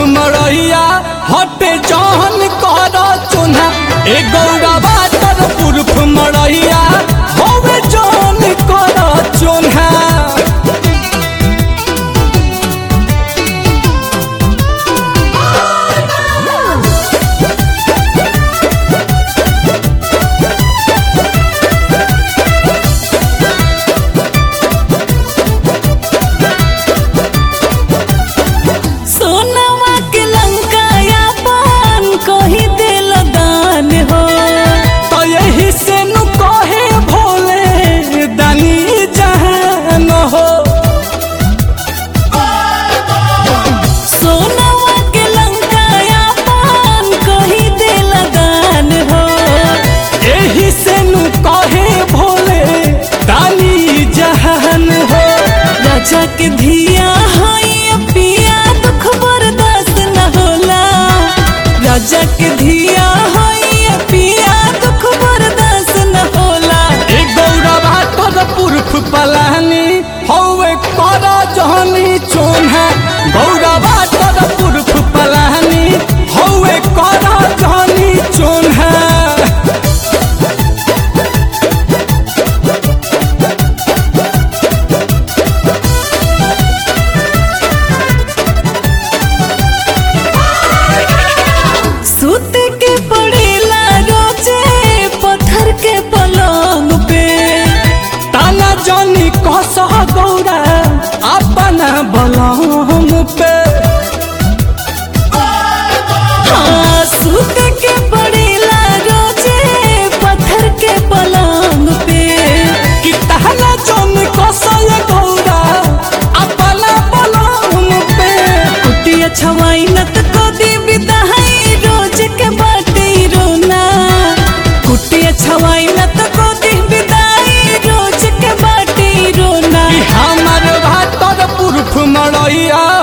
मरैया हटे जहन कर चुना ए गौरा बातर पुरख मरैया होवे जहन कर चुना सोनवा के लंका या पान कही दिल दान हो तो यही से नु कहे भोले दानी जहान हो सोनवा के लंका या पान कही दिल दान हो यही से नु कहे भोले दानी जहान हो राजा के धिया हई पिया दुख बर्दाश्त न होला राजा के धिया हई पिया दुख बर्दाश्त न होला ए गौरवा तोर पुरख पलानी हौवे कर जहनी चोन्हा गौरवा तोर पुरख पलानी हौवे कर जहनी चोन्हा सूत के पड़ेला रोजे पत्थर के पलंग पे ताना जनी कस गौरा अपना बलम पे हाँ, सूत के पड़ेला रोजे पत्थर के पलंग पे कि ताना जनी कस गौरा अपना बलम पे कुटिया छवाई न त कोदी बिदाई रोज के बाटे रोना कुटिया छवाई न त कोदी बिदाई रोज के बाटे रोना कि हमर भातर पुरख मरैया